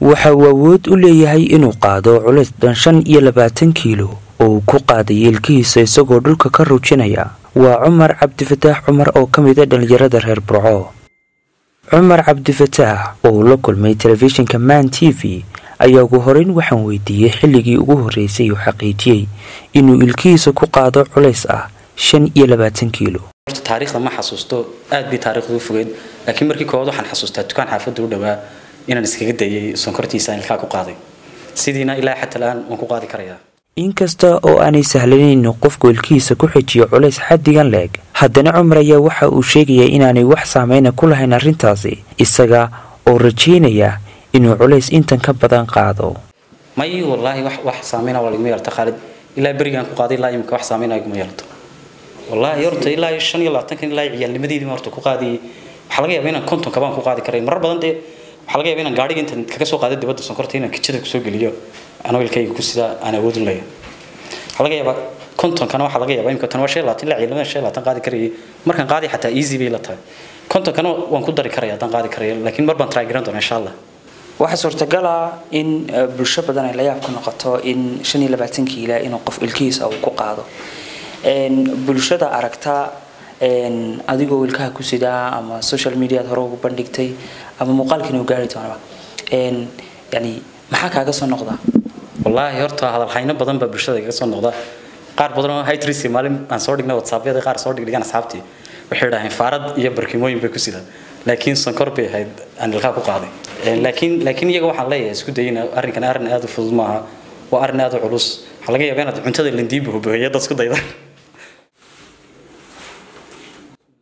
waxa uu awood u leeyahay inuu qaado culays dhan shan iyo labaatan kiilo oo uu ku qaaday yeelkihiisa isagoo dhulka ka ruujinaya waa cumar cabdifataax cumar oo ka mid a dhallinyarada reer burco cumar cabdifataax oo uu la kulmay telefishinka man t v ayaa ugu horeyn waxaan weydiiyey xilligii ugu horreysay uu xaqiijiyey inuu ilkihiisa ku qaado culays ah shan iyo labaatan kiilo horta taariikhda ma xasuusto aad bay taariikhdu u fogeyd laakiin markii koowaad waxaan xasuustaa dukaan xaafadda u dhowaa inaan iskaga dayay sonkortiisa aan ilkaa ku qaaday sidiina ilaa xata la-aan waan ku qaadi karayaa inkasta oo aanay sahlanin inuu qofku ilkihiisa ku xijiyo culays xaddigan leeg haddana cumar ayaa waxa uu sheegayaa inaanay wax saameyna ku lahayn arrintaasi isaga oo rajaynaya inuu culays intan ka badan qaado may wallaahi wax wax saameyna waa laguma yeelta khaalid ilaa berigaan ku qaaday ilaa imika wax saameyna laguma yeelto wallaahi horta ilaa shan iyo labaatankan ilaa ciyaalnimadeedii horta ku qaadiyay waxaa laga yaabaa inaan kontonka baan ku qaadi karay marar badan dee waxaa laga yaabaa inaan gaadhiga intaan kaga soo qaado dibadda sonkorta inaan kijada kusoo geliyo anoo ilkayga ku sidaa aan awood u leeyahay waxaa laga yaabaa kontonkana waxaa laga yaabaa imika tan waa shan iyo labaatan ilaa ciyaalnimada shan iyo labaatan qaadi karayay markaan qaadi xataa easy bay la tahay kontonkana waan ku dari karaya haddaan qaadi karaya laakiin mar baan try garan doonaa insha allah waxaa suurtagal ah in bulsho badan ay la yaab ku noqoto in shan iyo labaatan kiila inuu qof ilkihiisa uu ku qaado bulshada aragta adigoo ilkaha ku sidaa ama social mediaad hore ugu bandhigtay ama muuqaalkiina u gaari doonaba yani maxaa kaaga soo noqda wallaahi horta hadalhayno badan baa bulshada kaga soo noqda qaar badan oo hightrisi maalin aan soo dhignay whatsappyada qaar soo dhigdhigaan asxaabtii waxay idhaaheen faarad iyo barkimooyin bay ku sidaan laakiin sonkor bay ahayd aan ilkaha ku qaaday laakiin laakiin iyaga waxaan leeyahay isku dayina arrinkan arrin aad u fudud maaha waa arrin aad u culus waxaa laga yaabaa inaad cuntada lindiiba hubaheeya dad isku dayda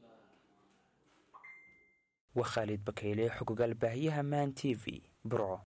waa khaalid bakeyle xogogaal baahiyaha man t v burco